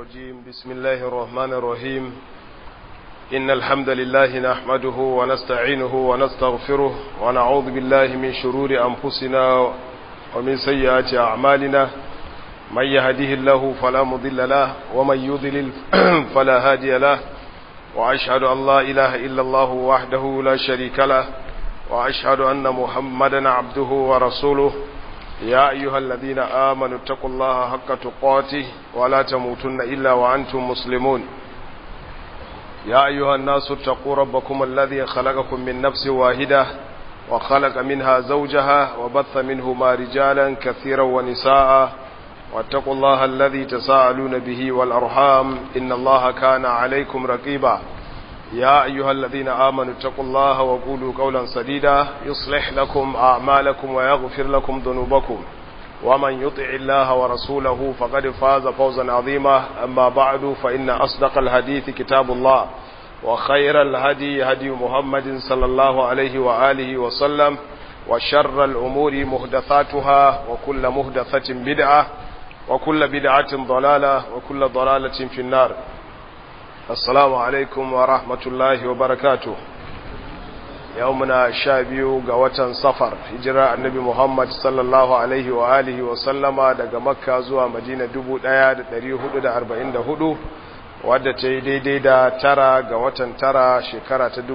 الرجيم بسم الله الرحمن الرحيم إن الحمد لله نحمده ونستعينه ونستغفره ونعوذ بالله من شرور أنفسنا ومن سيئات أعمالنا من يهده الله فلا مضل له ومن يضلل فلا هادي له وأشهد أن لا إله إلا الله وحده لا شريك له وأشهد أن محمدا عبده ورسوله يا أيها الذين آمنوا اتقوا الله حق تقاته ولا تموتن إلا وأنتم مسلمون يا أيها الناس اتقوا ربكم الذي خلقكم من نفس واحدة وخلق منها زوجها وبث منهما رجالا كثيرا ونساء واتقوا الله الذي تساءلون به والأرحام إن الله كان عليكم رقيبا يا أيها الذين آمنوا اتقوا الله وقولوا قولا سديدا يصلح لكم أعمالكم ويغفر لكم ذنوبكم ومن يطع الله ورسوله فقد فاز فوزا عظيما أما بعد فإن أصدق الحديث كتاب الله وخير الهدي هدي محمد صلى الله عليه وآله وسلم وشر الأمور مهدثاتها وكل مهدثة بدعة وكل بدعة ضلالة وكل ضلالة في النار assalamu alaikum wa rahmatullahi wa barakatu yau muna sha biyu ga watan safar hijira annabi muhammad sallallahu alaihi wa alihi wa sallama daga makka zuwa madina 1444 wadda ta yi daidai da tara ga watan tara shekara ta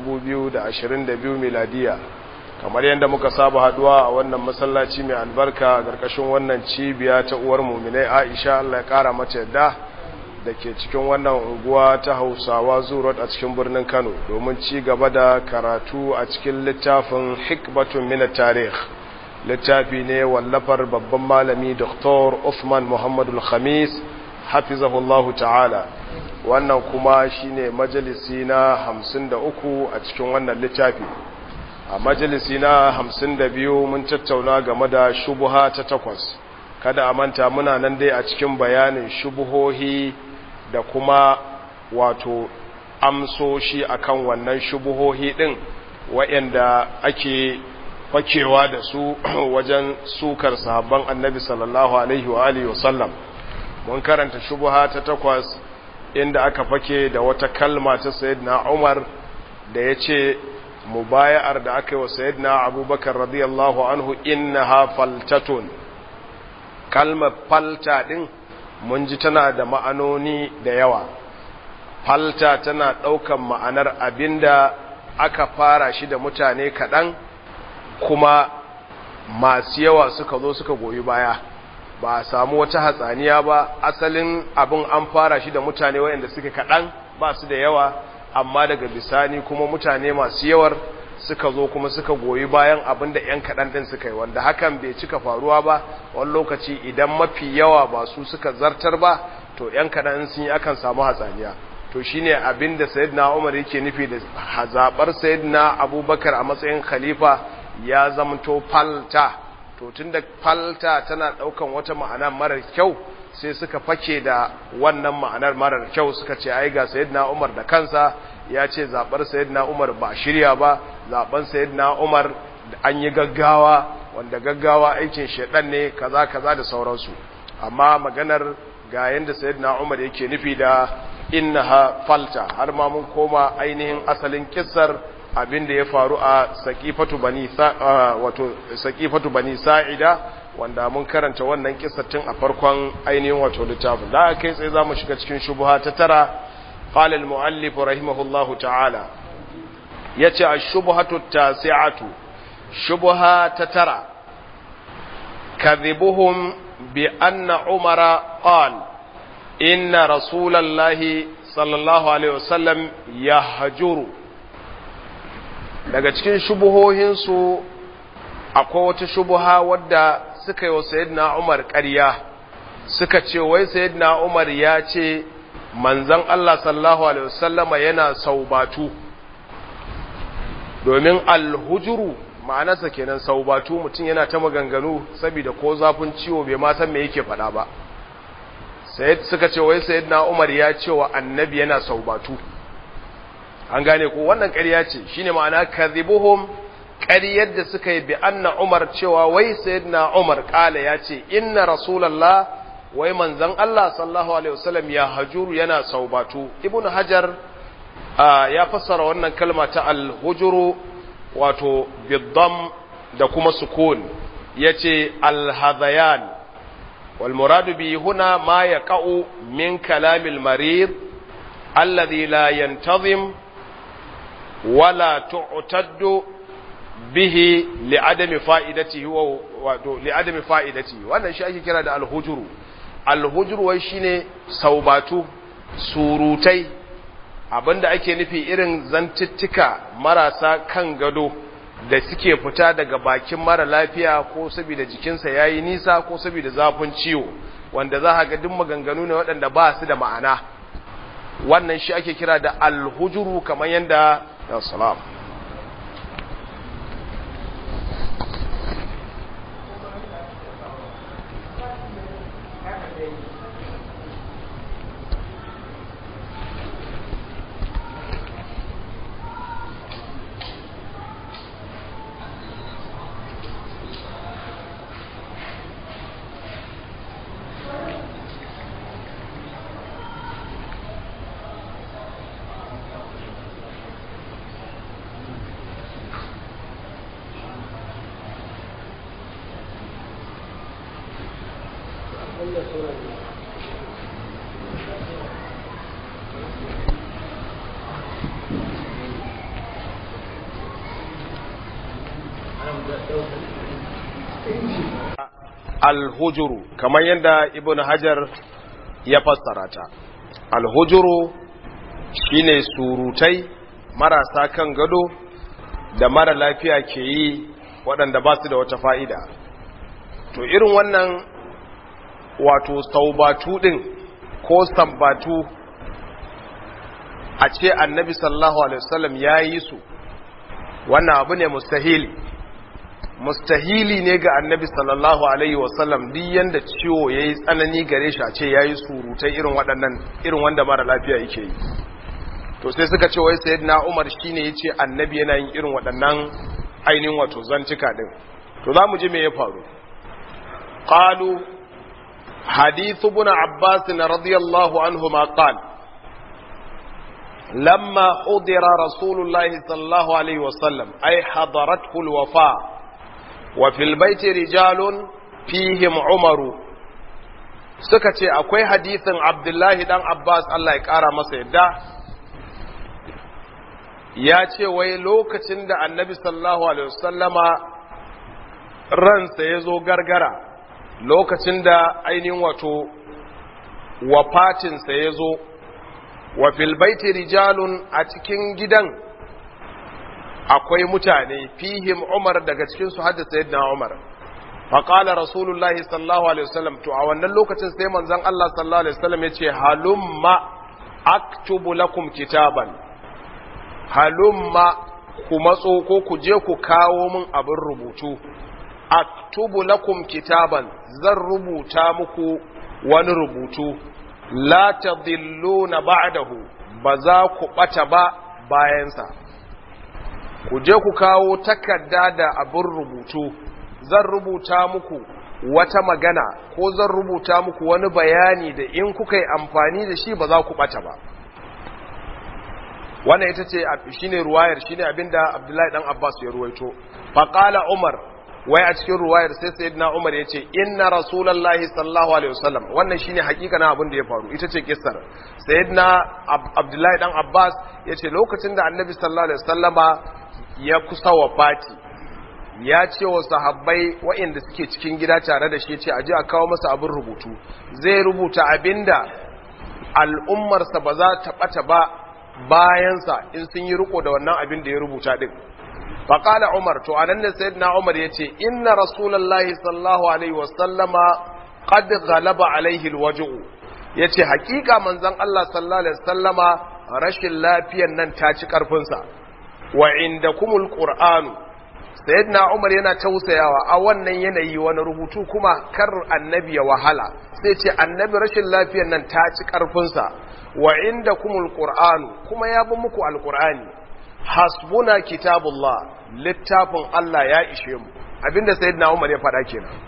2022 miladiya kamar yadda muka saba haduwa a wannan masallaci mai albarka a ƙarƙashin wannan cibiya ta uwar muminai aisha allah ya ƙara mata yadda da ke cikin wannan unguwa ta hausawa zuwa a cikin birnin kano domin ci gaba da karatu a cikin littafin hikbatun mina tarih littafi ne wallafar babban malami dr Uthman muhammadu khamis hafizahullahu ta'ala wannan kuma shine majalisi na hamsin da uku a cikin wannan littafi a majalisi na hamsin da biyu mun tattauna game da shubuha ta takwas kada a manta muna nan dai a cikin bayanin shubuhohi da kuma wato amsoshi akan wannan shubuhohi din waɗanda ake fakewa da su wajen sukar sahabban annabi sallallahu alaihi wa alihi wasallam mun karanta shubuha ta takwas inda aka fake da wata kalma ta sayyidina Umar da yace mubaya'ar da aka yi wa sayyidina Abubakar radiyallahu anhu innaha faltatun kalmar falta din mun ji tana da ma'anoni da yawa falta tana ɗaukan ma'anar abinda aka fara shi da mutane kaɗan kuma masu yawa suka zo suka goyi baya ba a samu wata hatsaniya ba asalin abin an fara shi da mutane waɗanda suke kaɗan ba su da yawa amma daga bisani kuma mutane masu yawar suka zo kuma suka goyi bayan abin da 'yan kaɗan ɗin suka yi wanda hakan bai cika faruwa ba wani lokaci idan mafi yawa ba su suka zartar ba to 'yan kaɗan sun yi akan samu hatsaniya to shine abin da sayyidina umar yake nufi da zaɓar sayyidina abubakar a matsayin khalifa ya zamto falta to tunda falta tana ɗaukan wata ma'ana marar kyau sai suka fake da wannan ma'anar marar kyau suka ce ai ga sayyidina umar da kansa ya ce zaɓar sayyidina umar ba shirya ba zaɓen sayyidina umar an yi gaggawa wanda gaggawa aikin shaɗan ne kaza kaza da sauransu amma maganar ga yadda sayyidina umar yake nufi da innaha falta har ma mun koma ainihin asalin kissar abin da ya faru a saqifatu bani wato saqifatu bani sa'ida wanda mun karanta wannan kissar tun a farkon ainihin wato littafin da kai sai zamu shiga cikin shubha ta tara قال المؤلف رحمه الله تعالى يتي الشبهة التاسعة شبهة تترى كذبهم بأن عمر قال إن رسول الله صلى الله عليه وسلم يهجر daga cikin shubuhohinsu akwai wata shubuha wadda suka yi wa sayyidina Umar ƙarya suka ce wai sayyidina Umar ya ce manzan Allah sallallahu Alaihi wasallama yana saubatu domin alhujuru ma'anarsa kenan saubatu mutum yana ta maganganu saboda ko zafin ciwo bai ma san me yake faɗa ba sai suka ce wai sayyidina Umar ya ce wa annabi yana saubatu an gane ko wannan ƙarya ce shine ma'ana kadhibuhum ƙaryar da suka yi bi anna Umar cewa wai sayyidina Umar kala ya ce inna rasulullah wai manzon Allah sallallahu alaihi wasallam ya hajuru yana saubatu ibnu hajar ya fassara wannan kalma ta al-hujuru wato biddam da kuma sukun yace al-hadayan wal muradu bi huna ma yaqa'u min kalamil marid alladhi la yantazim wala tu'taddu bihi li'adami fa'idatihi wa wato li'adami fa'idatihi wannan shi ake kira da al-hujuru al-hujuru wai shine saubatu surutai abinda ake nufi irin zantittika marasa kan gado da suke fita daga bakin mara lafiya ko saboda jikinsa yayi nisa ko saboda zafin ciwo wanda za ga duk maganganu ne waɗanda ba su da ma'ana wannan shi ake kira da al-hujuru kamar yanda ya salam alhujuru kamar yadda ibn hajar ya fassara ta alhujuru shine surutai marasa kan gado da mara lafiya ke yi waɗanda ba su da wata fa'ida to irin wannan wato saubatu ɗin ko sambatu a ce annabi sallallahu alaihi wasallam ya yi su wannan abu ne mustahili mustahili ne ga annabi sallallahu alaihi wasallam duk yanda ciwo yayi tsanani gare shi a ce yayi surutai irin waɗannan irin wanda mara lafiya yake yi to sai suka ce wai sayyidina Umar shine yace annabi yana yin irin waɗannan ainihin wato zantuka din to zamu ji me ya faru qalu hadith ibn abbas radiyallahu anhuma qala لما حضر رسول الله صلى الله عليه وسلم أي حضرته الوفاة وفي البيت رجال فيهم عمر suka ce akwai hadithin abdullahi dan abbas allah ya kara masa yadda ya ce wai lokacin da annabi sallallahu alaihi wasallama ransa ya zo gargara lokacin da ainihin wato wafatinsa ya zo wa filbaiti rijalun a cikin gidan akwai mutane fihim umar daga cikinsu hadda sayyidina umar faƙala rasulullahi sallallahu alaihi wasallam to a wannan lokacin sai manzon Allah sallallahu alaihi wasallam ya ce halumma aktubu lakum kitaban halumma ku matso ko ku je ku kawo min abin rubutu aktubu lakum kitaban zan rubuta muku wani rubutu la tadilluna ba'dahu ba za ku bata ba bayansa ku je ku kawo takarda da abin rubutu zan rubuta muku wata magana ko zan rubuta muku wani bayani da in kuka yi amfani da shi ba za ku bata ba wannan ita ce shine ruwayar shine abinda Abdullahi dan Abbas ya ruwaito faqala Umar wai a cikin ruwayar sai sayyidina Umar yace inna rasulullahi sallallahu alaihi wasallam wannan shine hakikanin abin da ya faru ita ce kissar sayyidina Abdullahi dan Abbas yace lokacin da Annabi sallallahu alaihi wasallama ya kusa wafati ya ce wa sahabbai waɗanda suke cikin gida tare da shi ce a ji a kawo masa abin rubutu zai rubuta abinda al'ummarsa ba za ta ɓata ba bayansa in sun yi riko da wannan abin da ya rubuta ɗin faƙala umar to anan ne sayyidina umar ya ce inna rasulallahi sallallahu alaihi wasallama qad ghalaba alaihi alwaj'u yace hakika manzon Allah sallallahu alaihi wasallama rashin lafiyan nan ta ci karfinsa wa indakumul qur'anu sayyidina umar yana tausayawa a wannan yanayi wani rubutu kuma kar annabi ya wahala sai ce annabi rashin lafiyar nan ta ci karfinsa wa inda kumul qur'anu kuma ya bi muku alqur'ani hasbuna kitabullah littafin Allah ya ishe mu abinda sayyidina umar ya faɗa kenan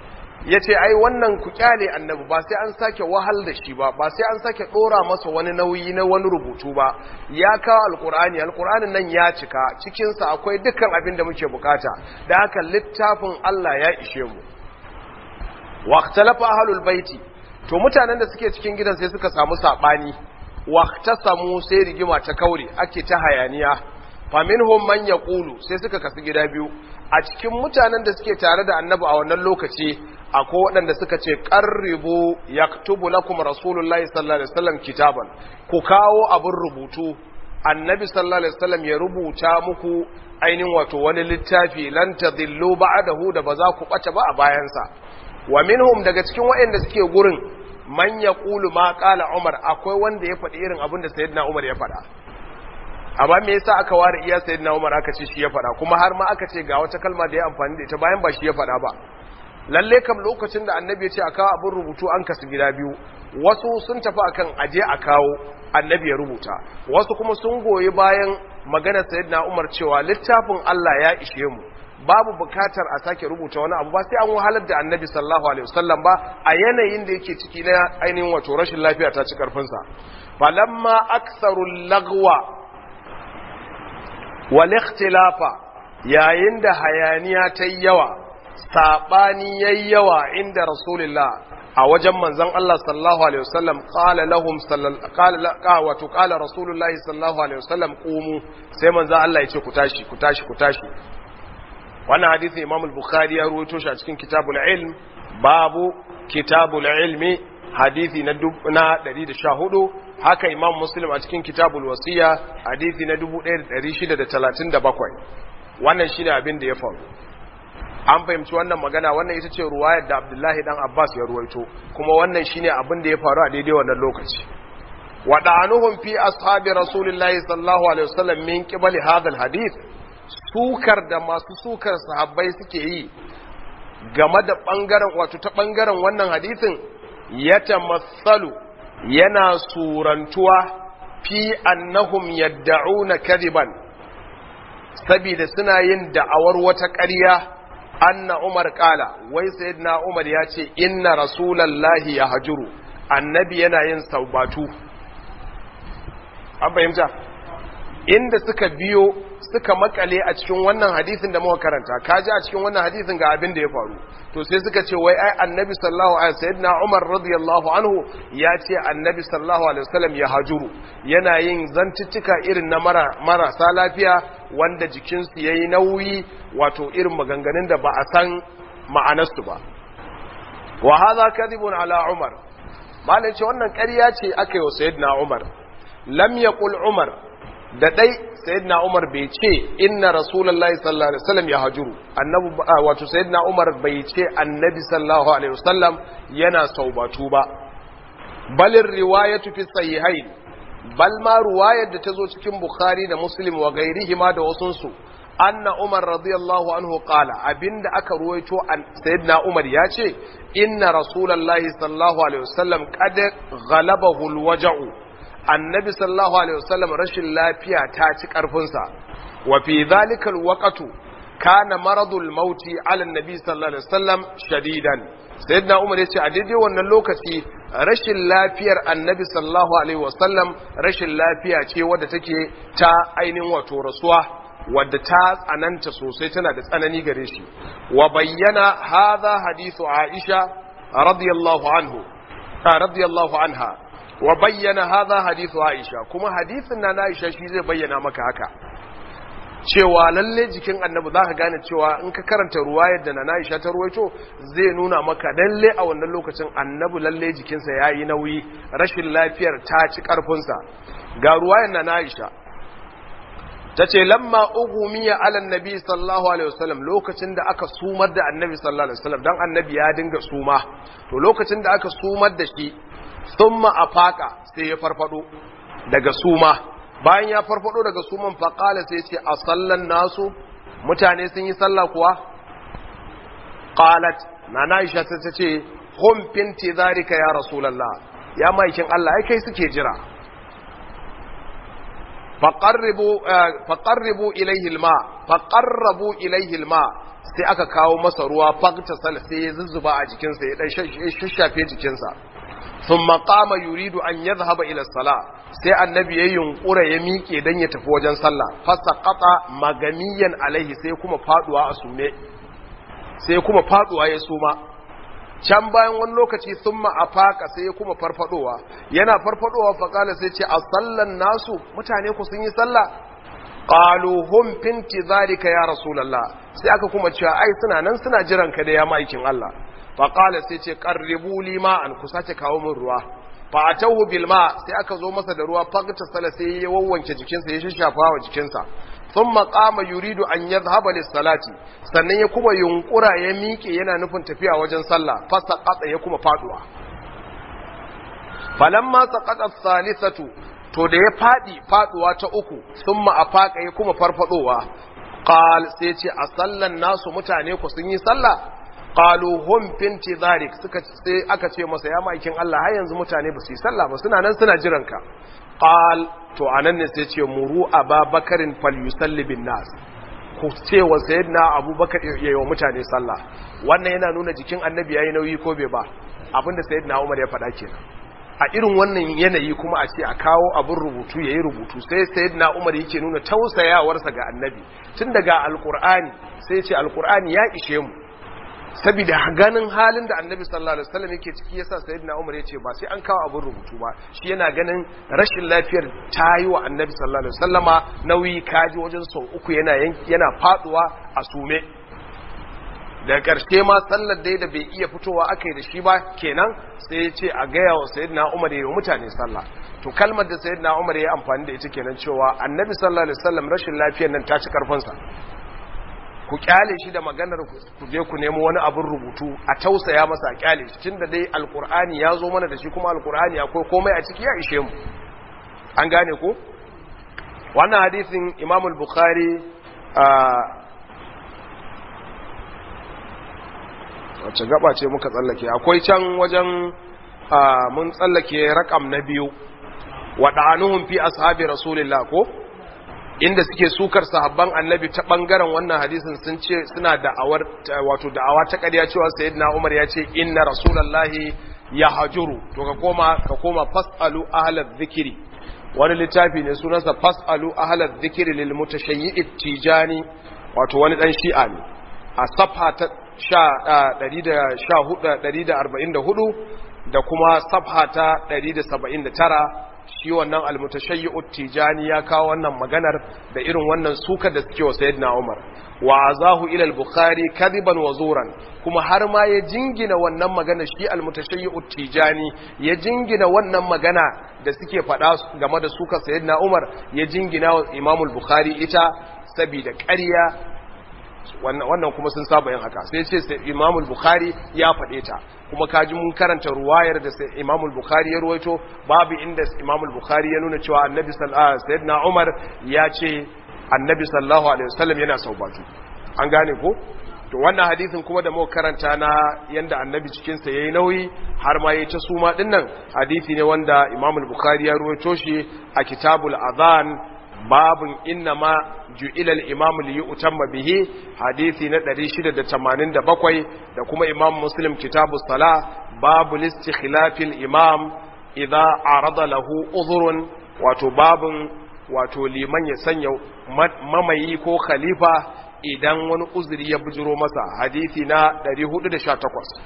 ya ce ai wannan ku kyale annabi ba sai an sake wahal da shi ba ba sai an sake ɗora masa wani nauyi na wani rubutu ba ya kawo alkur'ani alkur'anin nan ya cika cikinsa akwai dukkan abin da muke bukata da haka littafin Allah ya ishe mu waqtalafa ahlul baiti to mutanen da suke cikin gidan sai suka samu sabani waqtasamu sai rigima ta kaure ake ta hayaniya faminhum man yaqulu sai suka kasu gida biyu a cikin mutanen da suke tare da annabi a wannan lokaci akwai waɗanda suka ce qarribu yaktubu lakum rasulullahi sallallahu alaihi wasallam kitaban ku kawo abin rubutu annabi sallallahu alaihi wasallam ya rubuta muku ainihin wato wani littafi lan tadillu ba'dahu da ba za ku bata ba a bayansa wa minhum daga cikin waɗanda suke gurin man yaqulu ma qala umar akwai wanda ya faɗi irin abin da sayyidina umar ya faɗa amma me yasa aka ware iya sayyidina Umar aka ce shi ya faɗa kuma har ma aka ce ga wata kalma da ya amfani da ita bayan ba shi ya faɗa ba lalle kam lokacin da annabi ya ce a kawo abin rubutu an kasu gida biyu wasu sun tafi akan aje a kawo annabi ya rubuta wasu kuma sun goyi bayan maganar sayyidina Umar cewa littafin Allah ya ishe mu babu bukatar a sake rubuta wani abu ba sai an wahalar da annabi sallallahu alaihi wasallam ba a yanayin da yake ciki na ainihin wato rashin lafiya ta ci karfinsa falamma aktharul lagwa walikhtilafa yayin da hayaniya ta yawa sabani yayi yawa inda rasulullah a wajen manzon Allah sallallahu alaihi wasallam qala lahum sallallahu wato qala rasulullah sallallahu alaihi wasallam qumu sai manzon Allah ya ce ku tashi ku tashi ku tashi wannan hadisi Imam al-Bukhari ya ruwaito shi a cikin Kitabul Ilm babu Kitabul Ilmi hadisi na 114 haka imam muslim a cikin kitabul wasiya hadisi na 1637 wannan shine abin da ya faru an fahimci wannan magana wannan ita ce ruwayar da abdullahi dan abbas ya ruwaito kuma wannan shine abin da ya faru a daidai wannan lokaci wada'anuhum fi ashabi rasulillahi sallallahu alaihi wasallam min qibali hadha alhadith sukar da masu sukar sahabbai suke yi game da bangaren wato ta bangaren wannan hadisin yatamassalu yana surantuwa fi annahum yadda'una kadiban saboda suna yin da'awar wata ƙarya anna Umar kala wai sayyidina Umar ya ce inna rasulallahi ya hajuru annabi yana yin saubatu an fahimta inda suka biyo suka makale a cikin wannan hadisin da muka karanta kaji a cikin wannan hadisin ga abin da ya faru to sai suka ce wai ai annabi sallallahu alaihi sayyidina Umar radiyallahu anhu ya ce annabi sallallahu alaihi wasallam ya hajuru yana yin zantuttuka irin na mara marasa lafiya wanda jikinsu yayi nauyi wato irin maganganun da ba a san ma'anarsu ba wa hadha kadhibun ala Umar malai ce wannan ƙarya ce aka yi wa sayyidina Umar lam yaqul Umar da dai sayyidina Umar bai ce inna rasulullahi sallallahu alaihi wasallam ya hajuru annabi wato sayyidina Umar bai ce annabi sallallahu alaihi wasallam yana saubatu ba balin riwayatu fi sahihain bal ma riwayar da tazo cikin Bukhari da Muslim wa gairihima da wasunsu anna Umar radiyallahu anhu qala abinda aka ruwaito sayyidina Umar ya ce inna rasulullahi sallallahu alaihi wasallam qad ghalabahu alwaja'u annabi sallallahu alaihi wasallam rashin lafiya ta ci karfinsa wa fi dhalika alwaqtu kana maradul mauti ala annabi sallallahu alaihi wasallam shadidan sayyidina umar yace a daidai wannan lokaci rashin lafiyar annabi sallallahu alaihi wasallam rashin lafiya ce wadda take ta ainihin wato rasuwa wadda ta tsananta sosai tana da tsanani gare shi wa bayyana hadha hadithu aisha radiyallahu anhu radiyallahu anha wa bayyana hadha hadithu Aisha kuma hadisin na Aisha shi zai bayyana maka haka cewa lalle jikin annabi zaka gane cewa in ka karanta ruwayar da na Aisha ta ruwaito zai nuna maka lalle a wannan lokacin annabi lalle jikinsa yayi nauyi rashin lafiyar ta ci karfin sa ga ruwayar na Aisha tace lamma ugumiya ala annabi sallallahu alaihi wasallam lokacin da aka sumar da annabi sallallahu alaihi wasallam dan annabi ya dinga suma to lokacin da aka sumar da shi thumma afaka sai ya farfado daga suma bayan ya farfado daga suman faqala sai ce a sallan nasu mutane sun yi sallah kuwa qalat nana aisha sai ta ce hum finti zalika ya rasulullah ya maikin Allah ai kai suke jira faqarribu faqarribu ilayhi alma faqarrabu ilayhi alma sai aka kawo masa ruwa fakta sala sai ya zuzzuba a jikinsa ya dan shashafe jikinsa thumma qama yuridu an yadhhaba ila sala sai annabi ya yunkura ya miƙe dan ya tafi wajen sallah fasaqata magamiyan alaihi sai kuma faduwa a sume sai kuma faduwa ya suma can bayan wani lokaci thumma afaka sai ya kuma farfadowa yana farfadowa faqala sai ce a sallan nasu mutane ku sun yi sallah qalu hum fi intizarika ya rasulullah sai aka kuma cewa ai suna nan suna jiran ka da ya maikin Allah fa qala sai ce qarribu li ma'an ku sace kawo min ruwa fa atahu bil ma sai aka zo masa da ruwa fagta sala sai ya wawwanke jikinsa ya shafa wa jikinsa thumma qama yuridu an yadhhaba lis salati sannan ya kuma yunkura ya miƙe yana nufin tafiya wajen sallah fa saqata ya kuma faduwa falamma saqata thalithatu to da ya fadi faduwa ta uku sun ma'afaka ya kuma farfadowa qal sai ce a sallan nasu mutane ku sun yi sallah qalu hum finti dharik suka sai aka ce masa ya maikin Allah har yanzu mutane ba su yi sallah ba suna nan suna jiran ka qal to anan ne sai ce muru ababakarin falyusalli bin nas ku ce wa sayyidina abubakar yayi wa mutane sallah wannan yana nuna jikin annabi yayi nauyi ko bai ba abinda sayyidina umar ya faɗa kenan a irin wannan yanayi kuma a ce a kawo abin rubutu ya yi rubutu sai sayyidina umar yake nuna tausayawarsa ga annabi tun daga alkur'ani sai ce alkur'ani ya ishe mu saboda ganin halin da annabi sallallahu alaihi wasallam yake ciki yasa sayyidina umar yace ba sai an kawo abin rubutu ba shi yana ganin rashin lafiyar ta yi wa annabi sallallahu alaihi wasallama nauyi kaji wajen sau uku yana yana faduwa a sume da ƙarshe ma sallar dai da bai iya fitowa aka yi da shi ba kenan sai ya ce a gaya wa sayyidina umar ya yi mutane sallah to kalmar da sayyidina umar ya amfani da ita kenan cewa annabi sallallahu alaihi wasallam rashin lafiyar nan ta ci karfinsa ku kyale shi da maganar ku je ku nemo wani abin rubutu a tausaya masa a kyale shi tunda dai alqur'ani ya zo mana da shi kuma alqur'ani akwai komai a ciki ya ishe mu an gane ko wannan hadisin imam al-bukhari wacce gaba ce muka tsallake akwai can wajen mun tsallake rakam na biyu waɗanuhun fi ashabi rasulillah ko inda suke sukar sahabban annabi ta ɓangaren wannan hadisin sun ce suna da'awar wato da'awa ta ƙarya cewa sayyidina umar ya ce inna rasulallahi ya hajuru to ka koma ka koma fasalu ahlal dhikri wani littafi ne sunansa fasalu ahlal dhikri lil mutashayyi tijani wato wani dan shi'a ne a safha ta 144 da kuma safha ta 179 shi wannan almutashayyi'u tijani ya kawo wannan maganar da irin wannan sukar da suke wa sayyidina Umar wa azahu ila al-bukhari kadiban wa zuran kuma har ma ya jingina wannan magana shi almutashayyi'u tijani ya jingina wannan magana da suke faɗa game da sukar sayyidina Umar ya jingina wa Imam al-Bukhari ita saboda ƙarya wannan kuma sun saba yin haka sai ce sai imamul bukhari ya faɗe ta kuma kaji mun karanta ruwayar da sai imamul bukhari ya ruwaito babu inda imamul bukhari ya nuna cewa annabi sallallahu sayyidina umar ya ce annabi sallallahu alaihi wasallam yana saubatu an gane ko to wannan hadisin kuma da muka karanta na yanda annabi cikin sa yayi nauyi har ma yayi ta suma dinnan hadisi ne wanda imamul bukhari ya ruwaito shi a kitabul adhan babun innama ju'ila al-imam li yu'tamma bihi hadisi na 687 da kuma imam muslim kitabus sala babu listikhlafil imam idza arada lahu udhrun wato babun wato liman ya sanya mamayi ko khalifa idan wani uzuri ya bujiro masa hadisi na 418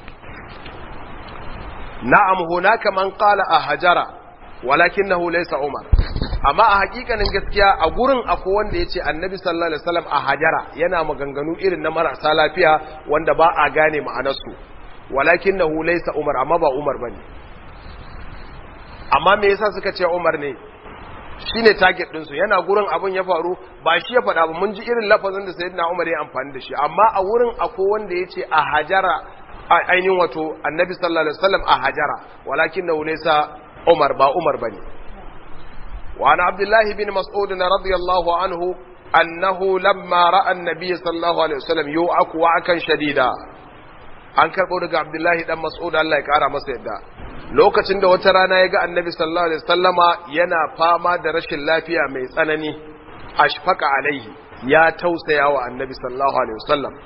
na'am hunaka man qala a hajara walakinahu laysa umar amma a hakikanin gaskiya a gurin akwai wanda yace annabi sallallahu alaihi wasallam a hajara yana maganganu irin na marasa lafiya wanda ba a gane ma'anarsu walakinahu laysa umar amma ba umar bane amma me yasa suka ce umar ne shine target din su yana gurin abun ya faru ba shi ya faɗa ba mun ji irin lafazin da sayyidina umar ya amfani da shi amma a wurin akwai wanda yace a hajara ainihin wato annabi sallallahu alaihi wasallam a hajara walakinahu laysa umar ba umar bane وعن عبد الله بن مسعود رضي الله عنه أنه لما رأى النبي صلى الله عليه وسلم يوعك وعكا شديدا an karɓo daga abdullahi dan mas'ud Allah ya ƙara masa yadda lokacin da wata rana ya ga annabi sallallahu alaihi wasallama yana fama da rashin lafiya mai tsanani ashfaqa alaihi ya tausaya wa annabi sallallahu alaihi wasallam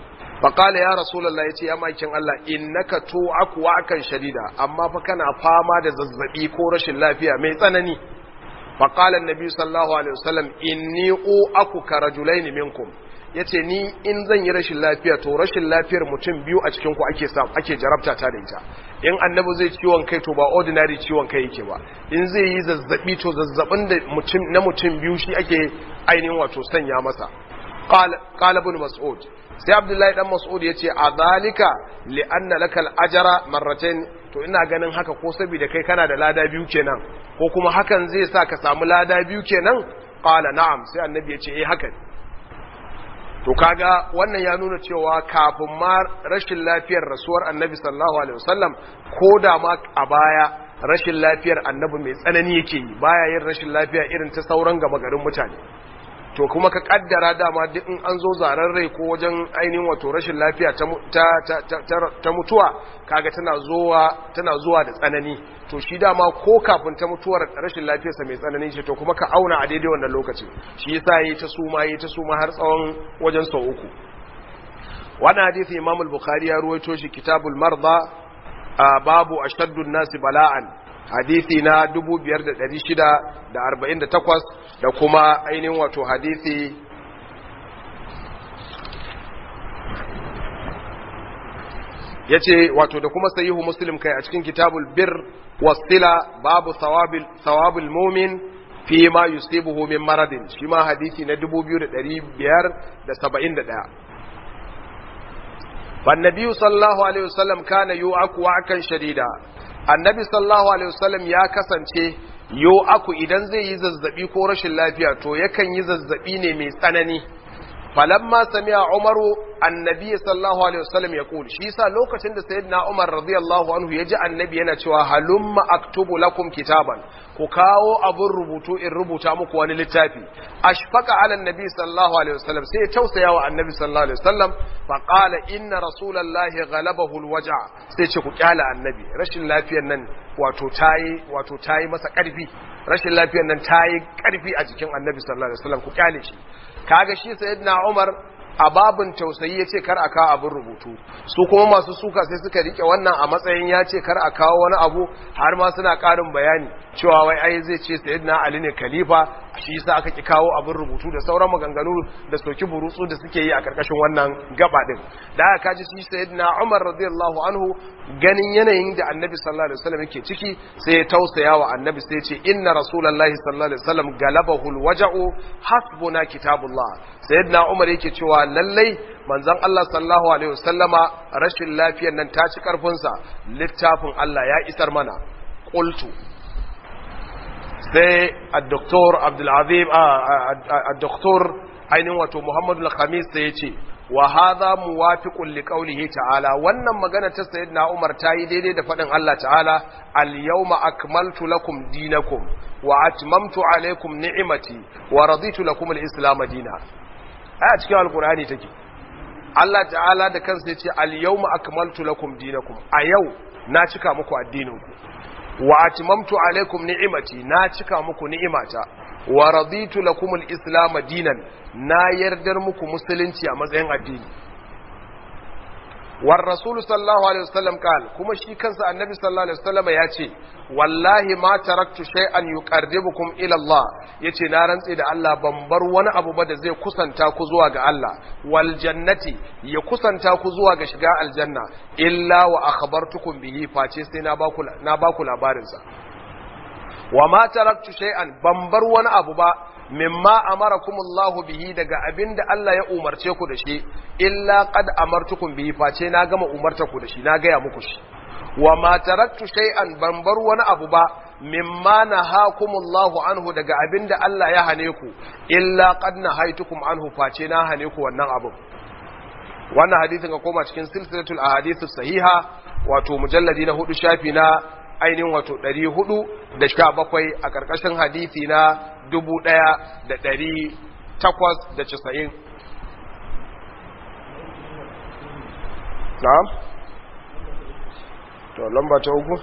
faƙala ya rasulallah ya ce ya makin Allah innaka tu'aku wa'akan shadida amma fa kana fama da zazzabi ko rashin lafiya mai tsanani faƙala annabi sallallahu alaihi wasallam inni u'aku ka rajulaini minkum yace ni in zan yi rashin lafiya to rashin lafiyar mutum biyu a cikin ku ake samu ake jarabta ta da ita in annabi zai ciwon kai to ba ordinary ciwon kai yake ba in zai yi zazzabi to zazzabin da mutum na mutum biyu shi ake ainihin wato sanya masa qala qala ibn mas'ud sai abdullahi dan mas'ud yace a zalika li anna lakal ajra marratayn to ina ganin haka ko saboda kai kana da lada biyu kenan ko kuma hakan zai sa ka samu lada biyu kenan qala na'am sai annabi yace eh haka to kaga wannan ya nuna cewa kafin ma rashin lafiyar rasuwar annabi sallallahu alaihi wasallam ko da ma a baya rashin lafiyar annabi mai tsanani yake yi baya yin rashin lafiya irin ta sauran gama garin mutane to kuma ka kaddara dama duk in an zo zaren rai ko wajen ainihin wato rashin lafiya ta mutuwa kaga tana zuwa tana zuwa da tsanani to shi dama ko kafin ta mutuwar rashin lafiyarsa mai tsanani ce to kuma ka auna a daidai wannan lokacin shi yasa yi ta suma yi ta suma har tsawon wajen sau uku wannan hadisi Imam al-Bukhari ya ruwaito shi Kitabul Marda babu ashaddun nasi bala'an hadisi na 5648 da kuma ainihin wato hadisi ya ce wato da kuma sayihu muslim kai a cikin kitabul bir wasila babu thawabul mumin fi ma yusibuhu min maradin shi ma hadisi na 2571 فالنبي صلى الله عليه وسلم كان يوعك وعكا شديدا annabi sallallahu alaihi wasallam ya kasance yo aku idan zai yi zazzabi ko rashin lafiya to yakan yi zazzabi ne mai tsanani falamma sami'a umaru annabi sallallahu alaihi wasallam ya kuli shi yasa lokacin da sayyidina umar radiyallahu anhu ya ji annabi yana cewa halumma aktubu lakum kitaban ku kawo abun rubutu in rubuta muku wani littafi ashfaqa ala annabi sallallahu alaihi wasallam sai ya tausaya wa annabi sallallahu alaihi wasallam fa qala inna rasulallahi ghalabahu alwaja sai ce ku kyala annabi rashin lafiyar nan wato tayi wato tayi masa karfi rashin lafiyar nan tayi karfi a jikin annabi sallallahu alaihi wasallam ku kyale shi kaga shi sayyidina Umar a babin tausayi ya ce kar a kawo abin rubutu su kuma masu suka sai suka rike wannan a matsayin ya ce kar a kawo wani abu har ma suna karin bayani cewa wai ai zai ce sayyidina Ali ne khalifa shi yasa aka ki kawo abin rubutu da sauran maganganu da soki burutsu da suke yi a karkashin wannan gaba din da aka kaji shi sayyidina Umar radiyallahu anhu ganin yanayin da Annabi sallallahu alaihi wasallam yake ciki sai ya tausaya wa Annabi sai ya ce inna rasulullahi sallallahu alaihi wasallam galabahu alwaja'u hasbuna kitabullah sayyidina Umar yake cewa lallai manzon Allah sallallahu alaihi wasallama rashin lafiyar nan ta ci karfin sa littafin Allah ya isar mana qultu sai al-doktor Abdulazim al-doktor ainihin wato Muhammadu al-Khamis sai ya ce wa hadha muwafiqun li qawlihi ta'ala wannan magana ta sayyidina Umar ta yi daidai da fadin Allah ta'ala al-yawma akmaltu lakum dinakum wa atmamtu alaykum ni'mati wa raditu lakum al-islam dinan a cikin alqur'ani take Allah ta'ala da kansa ya ce al-yawma akmaltu lakum dinakum a yau na cika muku addininku wa atmamtu alaikum ni'imati na cika muku ni'imata wa raditu lakum al-islam dinan na yardar muku musulunci a matsayin addini war rasul sallallahu alaihi wasallam kal kuma shi kansa annabi sallallahu alaihi wasallam ya ce wallahi ma taraktu shay'an yuqarribukum ila Allah yace na rantse da Allah ban bar wani abu ba da zai kusanta ku zuwa ga Allah wal jannati ya kusanta ku zuwa ga shiga aljanna illa wa akhbartukum bihi face sai na baku na baku labarin sa wa ma taraktu shay'an ban bar wani abu ba mimma amarakumullahu bihi daga abinda Allah ya umarce ku da shi illa qad amartukum bihi face na gama umarta ku da shi na gaya muku shi wa ma taraktu shay'an ban bar wani abu ba mimma nahakumullahu anhu daga abinda Allah ya hane ku illa qad nahaitukum anhu face na hane ku wannan abu wannan hadisin ka koma cikin silsilatul ahadithus sahiha wato mujalladi na hudu shafi na ainihin wato ɗari hudu da sha bakwai a ƙarƙashin hadisi na dubu ɗaya da ɗari takwas da casa'in. na'am? to lamba ta uku?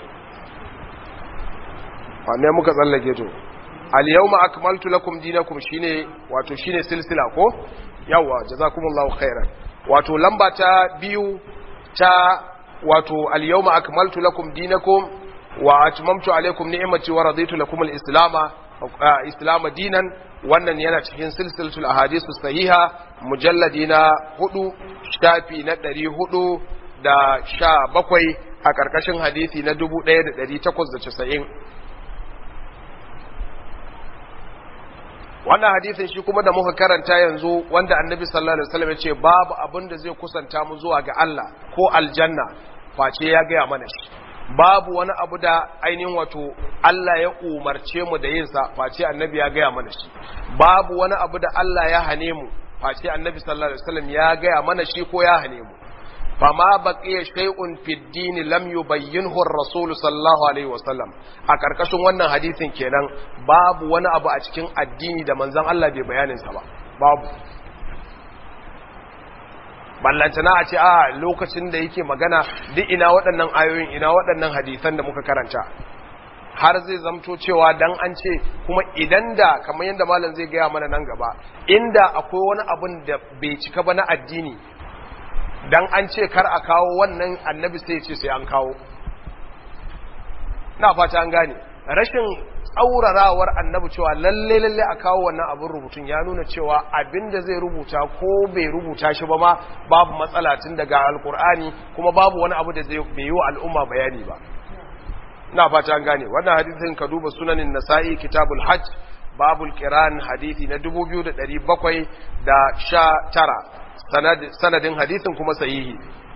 wane muka tsallake to al-yawma akmaltu lakum dinakum shine wato shine silsila ko yawa jazakumullahu khairan wato lamba ta biyu ta wato al-yawma akmaltu lakum dinakum wa atmamtu alaykum ni'mati wa raditu lakum al-islama islama dinan wannan yana cikin silsilatul ahadithu sahiha mujalladi na hudu shafi na ɗari hudu da sha bakwai a ƙarƙashin hadisi na dubu ɗaya da ɗari takwas da casa'in wannan hadisin shi kuma da muka karanta yanzu wanda annabi sallallahu alaihi wasallam ya ce babu abin da zai kusanta mu zuwa ga Allah ko aljanna face ya gaya mana shi babu wani abu da ainihin wato Allah ya umarce mu da yin sa face annabi ya gaya mana shi babu wani abu da Allah ya hane mu face annabi sallallahu alaihi wasallam ya gaya mana shi ko ya hane mu fama baqiya shay'un fid din lam yubayyinhu ar-rasul sallallahu alaihi wasallam a karkashin wannan hadisin kenan babu wani abu a cikin addini da manzon Allah bai bayanin sa ba babu ballantana a ce a lokacin da yake magana duk ina waɗannan ayoyin ina waɗannan hadisan da muka karanta har zai zamto cewa dan an ce kuma idan da kamar yadda malam zai gaya mana nan gaba inda akwai wani abun da bai cika ba na addini dan an ce kar a kawo wannan annabi sai ya ce sai an kawo na fata an gane rashin tsaurarawar annabi cewa lalle lalle a kawo wannan abin rubutun ya nuna cewa abinda zai rubuta ko bai rubuta shi ba ma babu matsala tun daga alkur'ani kuma babu wani abu da zai bai yi wa al'umma bayani ba na fata an gane wannan hadisin ka duba sunanin nasa'i kitabul hajj babul qiran hadisi na 2719 sanadin hadisin kuma sahihi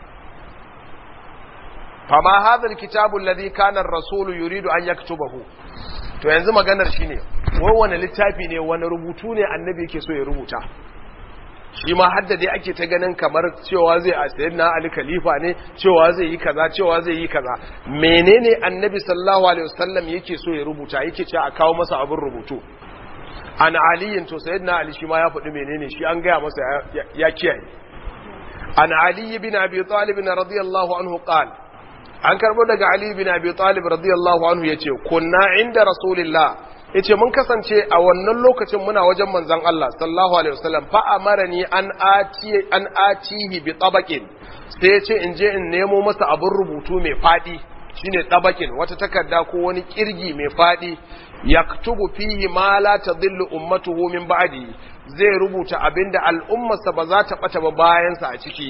fama hadha alkitabu alladhi kana ar-rasul yuridu an yaktubahu to yanzu maganar shine wai wani littafi ne wani rubutu ne annabi yake so ya rubuta shi ma hadda dai ake ta ganin kamar cewa zai a sayyidina ali khalifa ne cewa zai yi kaza cewa zai yi kaza menene annabi sallallahu alaihi wasallam yake so ya rubuta yake ce a kawo masa abin rubutu an aliyin to sayyidina ali shi ma ya faɗi menene shi an gaya masa ya kiyaye an ali bin abi talib radiyallahu anhu qala an karbo daga Ali bin Abi Talib radiyallahu anhu yace kunna inda rasulillah yace mun kasance a wannan lokacin muna wajen manzon Allah sallallahu alaihi wasallam fa amarani an ati an atihi bi tabaqin sai yace in je in nemo masa abun rubutu mai fadi shine tabaqin wata takarda ko wani kirgi mai fadi yaktubu fihi ma la tadillu ummatuhu min ba'di zai rubuta abinda al'ummarsa ba za ta bata ba bayan sa a ciki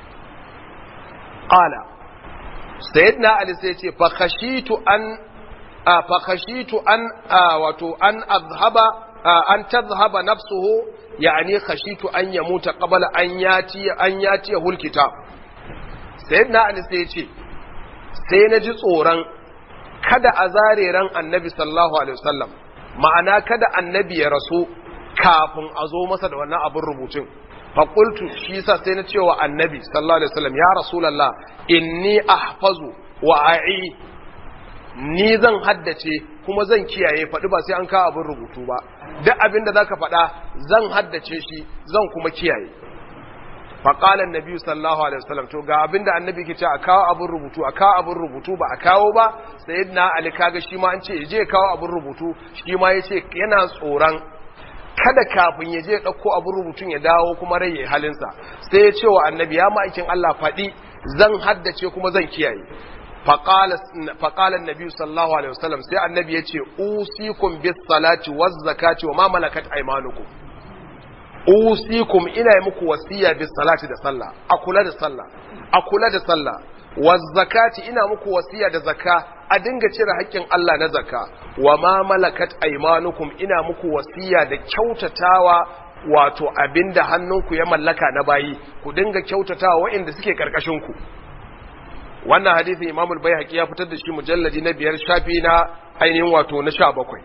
qala sayyidina ali sai ce fa khashitu an fa khashitu an wato an azhaba an tadhhaba nafsuhu yani khashitu an yamuta qabla an yati an yati hul kitab sayyidina ali sai ce sai na ji tsoron kada a zare ran annabi sallallahu alaihi wasallam ma'ana kada annabi ya rasu kafin a zo masa da wannan abin rubutun faƙultu shi sa sai na cewa annabi sallallahu alaihi wasallam ya rasulallah inni ahfazu wa a'i ni zan haddace kuma zan kiyaye faɗi ba sai an kawo abin rubutu ba duk abin da zaka faɗa zan haddace shi zan kuma kiyaye faƙala annabi sallallahu alaihi wasallam to ga abin da annabi ke ce a kawo abin rubutu a kawo abin rubutu ba a kawo ba sayyidina ali kaga shi ma an ce je kawo abin rubutu shi ma yace yana tsoron kada kafin ya je ɗauko abin rubutun ya dawo kuma rai ya halinsa sai ya ce wa annabi ya ma'aikin Allah faɗi zan haddace kuma zan kiyaye faƙalan nabi sallallahu alaihi wasallam sai annabi ya ce usikum bis salati waz zakati wa ma malakat aymanukum usikum ina yi muku wasiya bis salati da sallah a kula da sallah a kula da sallah waz zakati ina muku wasiya da zakka a dinga cire haƙƙin Allah na zakka wa ma malakat aymanukum ina muku wasiya da kyautatawa wato abinda hannunku ya mallaka na bayi ku dinga kyautatawa waɗanda suke karkashin ku wannan hadisi Imam al-Baihaqi ya fitar da shi mujalladi na biyar shafi na ainihin wato na 17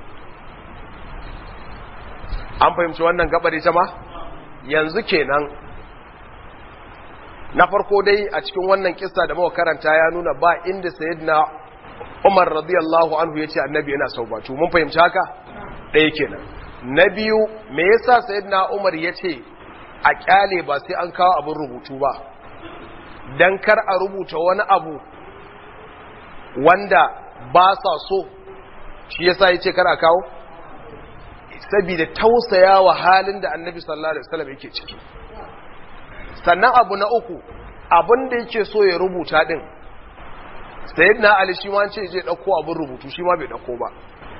an fahimci wannan gabar ita ma yanzu kenan na farko dai a cikin wannan kissa da muka karanta ya nuna ba inda sayyidina Umar radiyallahu anhu yace annabi yana saubatu mun fahimci haka ɗaya kenan na biyu me yasa sayyidina Umar yace a kyale ba sai an kawo abin rubutu ba dan kar a rubuta wani abu wanda ba sa so shi yasa yace kar a kawo saboda tausayawa halin da annabi sallallahu alaihi wasallam yake ciki sannan abu na uku abin da yake so ya rubuta din sayyidina ali shi ma ce je dauko abin rubutu shi ma bai dauko ba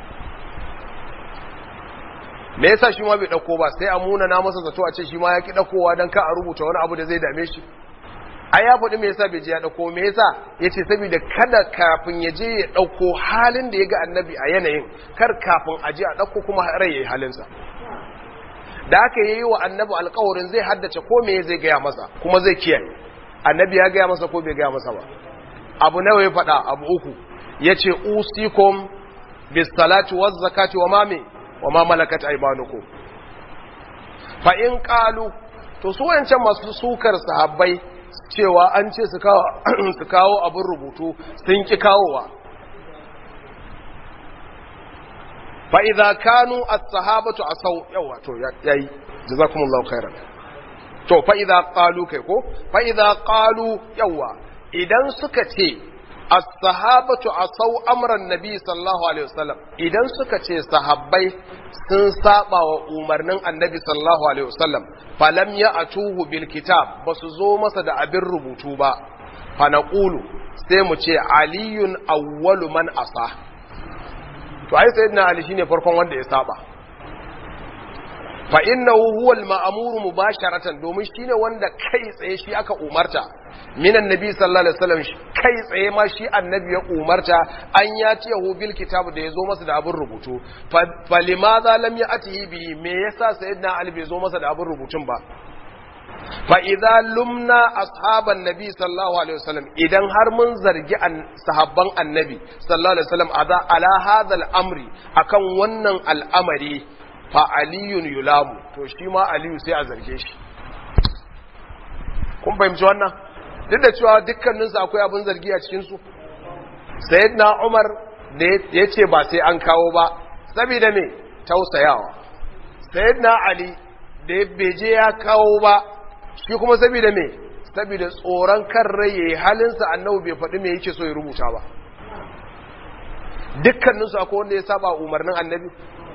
me yasa shi ma bai dauko ba sai a muna na masa zato a ce shi ma ya ki daukowa dan ka a rubuta wani abu da zai dame shi ai ya faɗi me yasa bai je ya dauko me yasa yace saboda kada kafin ya je ya dauko halin da ya ga annabi a yanayin kar kafin a je a dauko kuma rai yayi halinsa da aka yi wa annabi alƙawarin zai haddace ko me zai gaya masa kuma zai kiyaye annabi ya gaya masa ko bai gaya masa ba abu nawa ya faɗa abu uku yace usikum bis salati waz zakati wa mame wa ma malakat aymanukum fa in qalu to su wancan masu sukar sahabbai cewa an ce su kawo su kawo abin rubutu sun ki kawowa fa idza kanu as-sahabatu asaw yawa to yayi jazakumullahu khairan to fa idza qalu kai ko fa idza qalu yawa idan suka ce as-sahabatu asaw amran nabi sallallahu alaihi wasallam idan suka ce sahabbai sun saba wa umarnin annabi sallallahu alaihi wasallam falam ya'tuhu bil kitab basu zo masa da abin rubutu ba fa naqulu sai mu ce aliyun awwalu man asa to ai sayyidina ali shine farkon wanda ya saba fa innahu huwa al-ma'muru mubasharatan domin shine wanda kai tsaye shi aka umarta minan nabi sallallahu alaihi wasallam kai tsaye ma shi annabi ya umarta an ya tiyahu bil kitab da yazo masa da abin rubutu fa limadha lam ya'tihi bi me yasa sayyidina ali bai zo masa da abin rubutun ba fa idza lumna ashaban nabi sallallahu alaihi wasallam idan har mun zargi sahabban annabi sallallahu alaihi wasallam ala hadha al-amri akan wannan al'amari fa aliyun yulamu to shi ma aliyu sai a zarge shi kun fahimci wannan duk da cewa dukkaninsu akwai abin zargi a cikinsu sayyidina umar da ya ce ba sai an kawo ba saboda me tausayawa sayyidina ali da ya beje ya kawo ba shi kuma saboda me saboda tsoron kan rai yayi halinsa annabi bai faɗi me yake so ya rubuta ba dukkaninsu akwai wanda ya saba umarnin annabi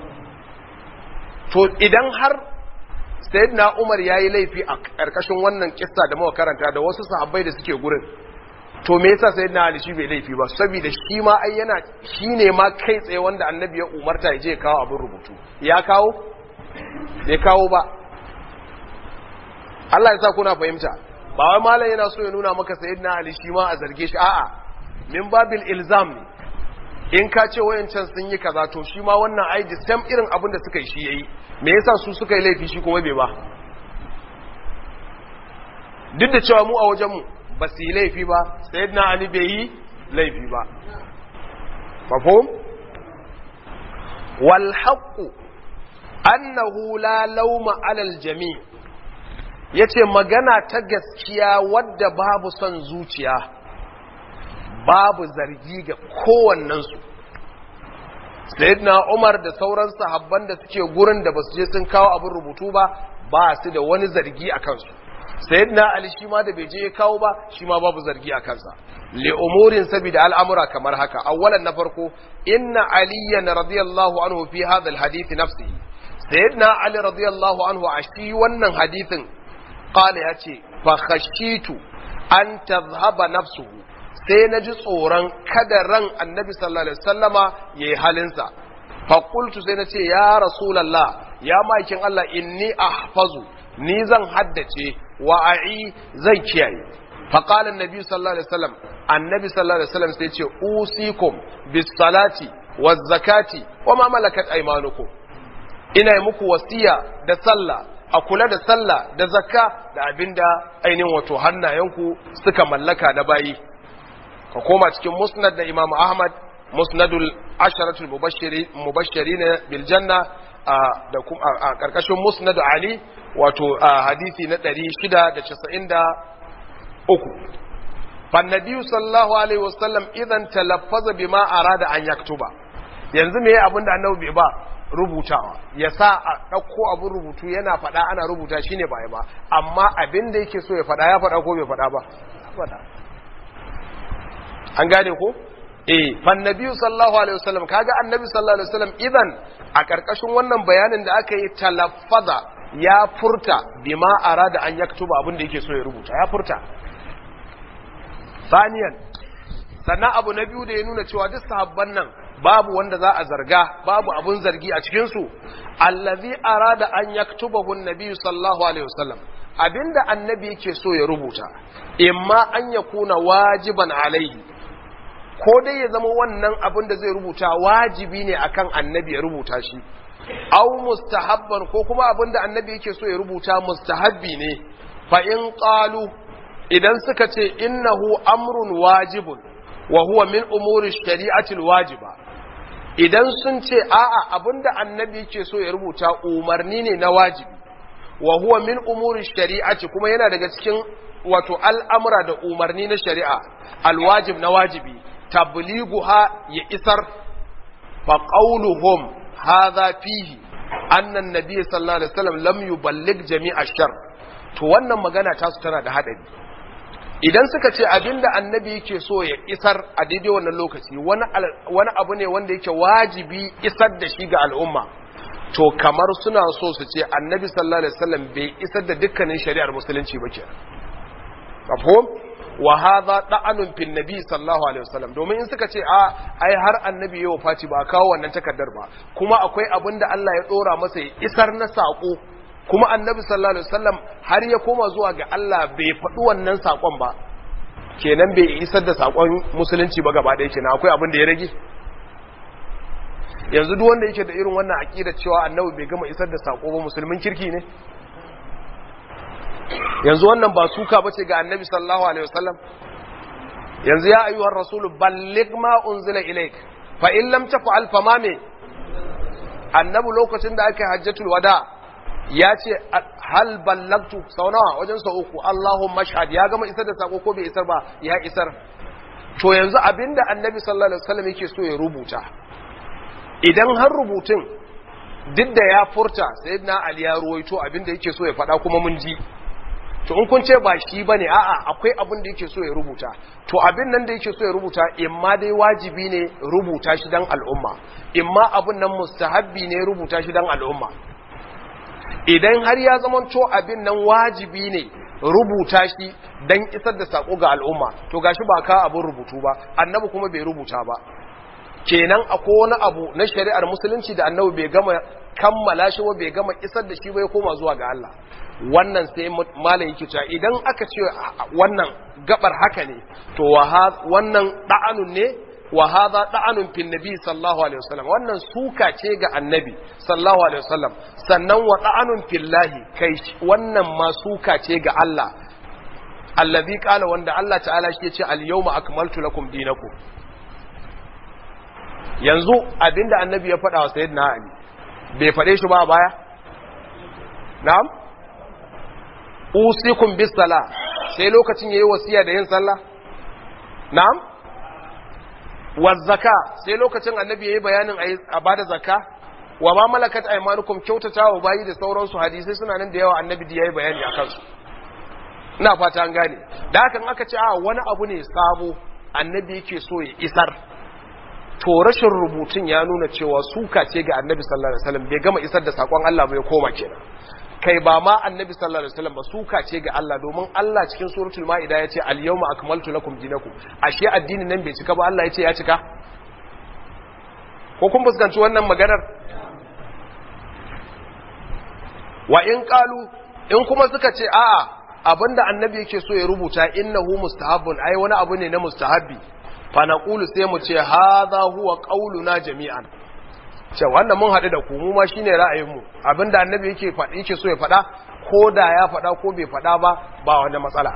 to idan har sayyidina Umar yayi laifi a karkashin wannan kissa da muka karanta da wasu sahabbai da suke gurin to me yasa sayyidina Ali shi bai laifi ba saboda shi ma ai yana shine ma kai tsaye wanda annabi ya umarta ya je kawo abin rubutu ya kawo bai kawo ba Allah ya sa kuna fahimta ba wai malam yana so ya nuna maka sayyidina Ali shi ma a zarge shi a'a min babil ilzam ne in ka ce wayancan sun yi kaza to shi ma wannan ai the same irin abin da suka yi shi yayi me yasa su suka yi laifi shi kuma bai ba duk da cewa mu a wajen mu ba su yi laifi ba sayyidina ali bai yi laifi ba mafhum wal haqqu annahu la lawma ala al jami' yace magana ta gaskiya wadda babu son zuciya babu zargi ga kowannensu sayyidina umar da sauran sahabban da suke gurin da basu je sun kawo abin rubutu ba ba su da wani zargi a kansu sayyidina ali shi ma da bai je ya kawo ba shi ma babu zargi a kansa li umurin sabida al'amura kamar haka awwalan na farko inna aliyan radiyallahu anhu fi hadha alhadith nafsihi sayyidina ali radiyallahu anhu a shi wannan hadithin qala yace fa khashitu an tadhhaba nafsuhu sai na ji tsoron kada ran annabi sallallahu alaihi wasallama ya yi halinsa faƙultu sai na ce ya rasulallah ya maikin Allah inni ahfazu ni zan haddace wa a'i zan kiyaye faƙalan nabi sallallahu alaihi wasallam annabi sallallahu alaihi wasallam sai ce usikum bis salati waz zakati wa ma malakat aymanukum ina yi muku wasiya da sallah a kula da sallah da zakka da abinda ainihin wato hannayenku suka mallaka na bayi ka koma cikin musnad da imam ahmad musnadul asharatul mubashiri na biljanna da a karkashin musnad ali wato hadisi na 693 fannabiyu sallallahu alaihi wasallam idan talaffaza bima arada an yaktuba yanzu me abin da annabi bai ba rubutawa ya sa a ɗauko abin rubutu yana faɗa ana rubuta shine ba ba amma abin da yake so ya faɗa ya faɗa ko bai faɗa ba faɗa an gane ko eh fan nabiyyu sallallahu alaihi wasallam kaga annabi sallallahu alaihi wasallam idan a karkashin wannan bayanin da aka yi talaffaza ya furta bima arada an yaktuba abin da yake so ya rubuta ya furta saniyan sannan abu na biyu da ya nuna cewa duk sahabban nan babu wanda za a zarga babu abun zargi a cikin su allazi arada an yaktubahu an-nabi sallallahu alaihi wasallam abinda annabi yake so ya rubuta imma an yakuna wajiban alaihi ko dai ya zama wannan abin da zai rubuta wajibi ne akan annabi ya rubuta shi au mustahabban ko kuma abin da annabi yake so ya rubuta mustahabbi ne fa in qalu idan suka ce innahu amrun wajibun wa huwa min umuri shari'ati wajiba idan sun ce a'a abinda annabi yake so ya rubuta umarni ne na wajibi wa huwa min umuri shari'ati kuma yana daga cikin wato al'amura da umarni na shari'a alwajib na wajibi tablighuha ya isar fa qawluhum hadha fihi anna an-nabiy sallallahu alaihi wasallam lam yuballigh jami'a shar to wannan magana ta su tana da hadari idan suka ce abinda annabi yake so ya isar a daidai wannan lokaci wani wani abu ne wanda yake wajibi isar da shi ga al'umma to kamar suna so su ce annabi sallallahu alaihi wasallam bai isar da dukkanin shari'ar musulunci ba kenan mafhum wa hadha da'anun fil nabi sallallahu alaihi wasallam domin in suka ce a ai har annabi yayi wafati ba kawo wannan takardar ba kuma akwai abin da Allah ya dora masa ya isar na sako kuma annabi sallallahu alaihi wasallam har ya koma zuwa ga Allah bai faɗi wannan sakon ba kenan bai isar da sakon musulunci ba gaba ɗaya kenan akwai abin da ya rage yanzu duk wanda yake da irin wannan aqida cewa annabi bai gama isar da sako ba musulmin kirki ne yanzu wannan ba suka bace ga annabi sallallahu alaihi wasallam yanzu ya ayyuhar rasul balligh ma unzila ilaik fa in lam taf'al fa ma me annabi lokacin da aka hajjatul wada ya ce hal ballagtu sau nawa wajen sau uku allahumma shahad ya gama isar da sako ko bai isar ba ya isar to yanzu abinda annabi sallallahu alaihi wasallam yake so ya rubuta idan har rubutun duk da ya furta sayyidina ali ya ruwaito abinda yake so ya faɗa kuma mun ji to in kun ce ba shi bane a'a akwai abin da yake so ya rubuta to abin nan da yake so ya rubuta imma dai wajibi ne rubuta shi dan al'umma imma abin nan mustahabbi ne rubuta shi dan al'umma idan har ya zama to abin nan wajibi ne rubuta shi dan isar da sako ga al'umma to gashi ba ka abin rubutu ba annabi kuma bai rubuta ba kenan akwai wani abu na shari'ar musulunci da annabi bai gama kammala shi ba bai gama isar da shi ba ya koma zuwa ga Allah wannan sai malam yake cewa idan aka ce wannan gabar haka ne to wannan da'anun ne wa hadha da'anun fil nabi sallallahu alaihi wasallam wannan suka ce ga annabi sallallahu alaihi wasallam sannan wa da'anun fillahi kai wannan ma suka ce ga Allah allazi qala wanda Allah ta'ala shi ya ce al yawma akmaltu lakum dinakum yanzu abinda annabi ya faɗa wa sayyidina ali bai faɗe shi ba a baya na'am usikum bis sala sai lokacin yayi wasiya da yin sallah na'am waz zaka sai lokacin annabi yayi bayanin a bada zakka wa ma malakat aymanukum kyautatawa bayi da sauransu hadisi suna nan da yawa annabi da yayi bayani akan su ina fata an gane da hakan aka ce a wani abu ne sabo annabi yake so ya isar to rashin rubutun ya nuna cewa suka ce ga annabi sallallahu alaihi wasallam bai gama isar da sakon Allah ba ya koma kenan kai ba ma annabi sallallahu alaihi wasallam ba suka ce ga Allah domin Allah cikin suratul maida ya ce al yawma akmaltu lakum dinakum ashe addinin nan bai cika ba Allah ya ce ya cika ko kun fuskanci wannan maganar wa in qalu in kuma suka ce a'a abinda annabi yake so ya rubuta innahu mustahabbun ai wani abu ne na mustahabbi fa naqulu sai mu ce hadha huwa qauluna jami'an ce wannan mun haɗu da ku mu ma shine ra'ayinmu abinda annabi yake faɗi yake so ya faɗa ko da ya faɗa ko bai faɗa ba ba wanda matsala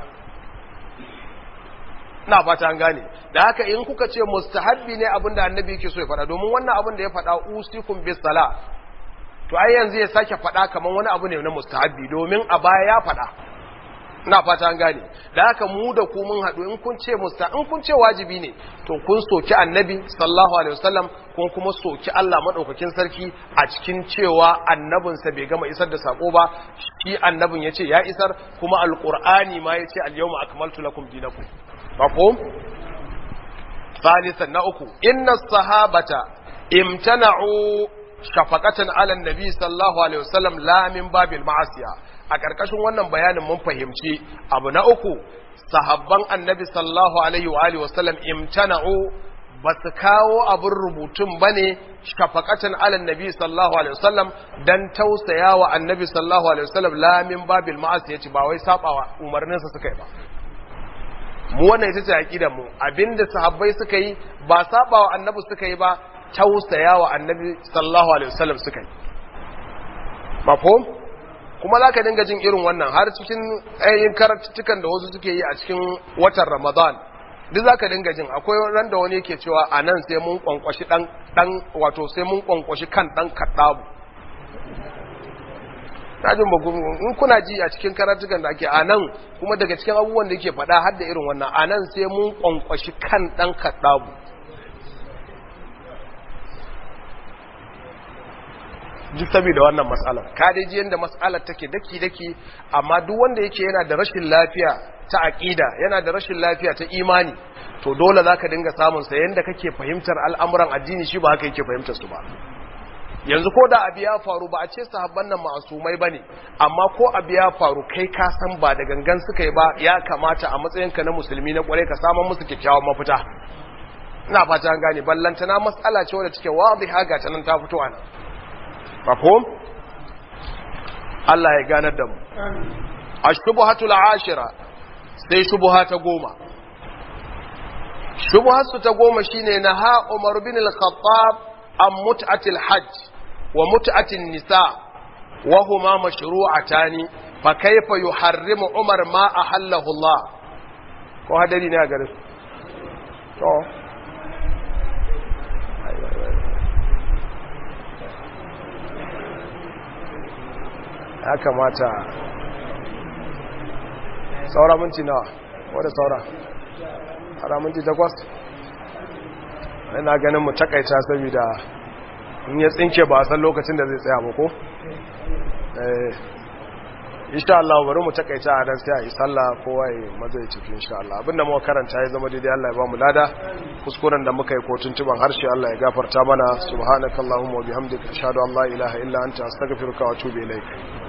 na fata an gane da haka in kuka ce mustahabbi ne abinda annabi yake so ya faɗa domin wannan abin da ya faɗa usikum bis sala to ai yanzu ya sake faɗa kamar wani abu ne na mustahabbi domin a baya ya faɗa ina fata an gane da haka mu da ku mun haɗu in kun ce musta in kun ce wajibi ne to kun soki annabi sallallahu alaihi wasallam kun kuma soki Allah madaukakin sarki a cikin cewa annabinsa bai gama isar da sako ba shi annabin ya ce ya isar kuma alqur'ani ma ya ce al-yawma akmaltu lakum dinakum mafhum ثالثا نأكو إن الصحابة امتنعوا shafaqatan ala nabi sallallahu alaihi wasallam la min babil ma'asiya a karkashin wannan bayanin mun fahimci abu na uku sahabban annabi sallallahu alaihi wa alihi wasallam imtana'u ba su kawo abin rubutun ba ne shafakatan alan nabi sallallahu alaihi wasallam dan tausaya wa annabi sallallahu alaihi wasallam lamin babil ma'as ya ce ba wai sabawa umarninsa suka yi ba mu wannan ita ce aqidar mu abinda sahabbai suka yi ba sabawa annabi suka yi ba tausaya wa annabi sallallahu alaihi wasallam suka yi mafhum kuma za ka dinga jin irin wannan har cikin ainihin karatuttukan da wasu suke yi a cikin watan ramadan duk za ka dinga jin akwai ran da wani yake cewa a nan sai mun kwankwashi dan dan wato sai mun kwankwashi kan dan kaddabu tajin ba in kuna ji a cikin karatukan da ake a nan kuma daga cikin abubuwan da yake faɗa har da irin wannan a nan sai mun kwankwashi kan dan kaddabu duk saboda wannan matsalar ka dai ji yanda matsalar take daki daki amma duk wanda yake yana da rashin lafiya ta aqida yana da rashin lafiya ta imani to dole zaka dinga samun sa yanda kake fahimtar al'amuran addini shi ba haka yake fahimtar su ba yanzu ko da abu ya faru ba a ce sahabban nan ma'asumai bane amma ko abu ya faru kai ka san ba da gangan suka yi ba ya kamata a matsayinka na musulmi na kware ka samu musu kyakkyawan mafita ina fata an gane ballantana matsala ce wadda take wadiha ga ta nan ta fito a nan mafhum Allah ya ganar da mu ashbuhatul ashira sai shubha ta goma shubhatu ta goma shine naha Umar bin al-Khattab an mut'atil hajj wa mut'atin nisa wa huma mashru'atani fa kayfa yuharrimu Umar ma ahallahu Allah ko hadari ne a garin to ya kamata saura minti nawa wadda saura saura minti takwas ina ganin mu takaita saboda in ya tsinke ba a san lokacin da zai tsaya ba ko insha Allah bari mu takaita a dan sai a yi sallah kowa ya maza ya tafi insha Allah abinda muka karanta ya zama daidai Allah ya ba mu lada kuskuren da muka yi ko tuntuban harshe Allah ya gafarta mana subhanakallahumma wa bihamdika ashhadu an la ilaha illa anta astaghfiruka wa atubu ilaik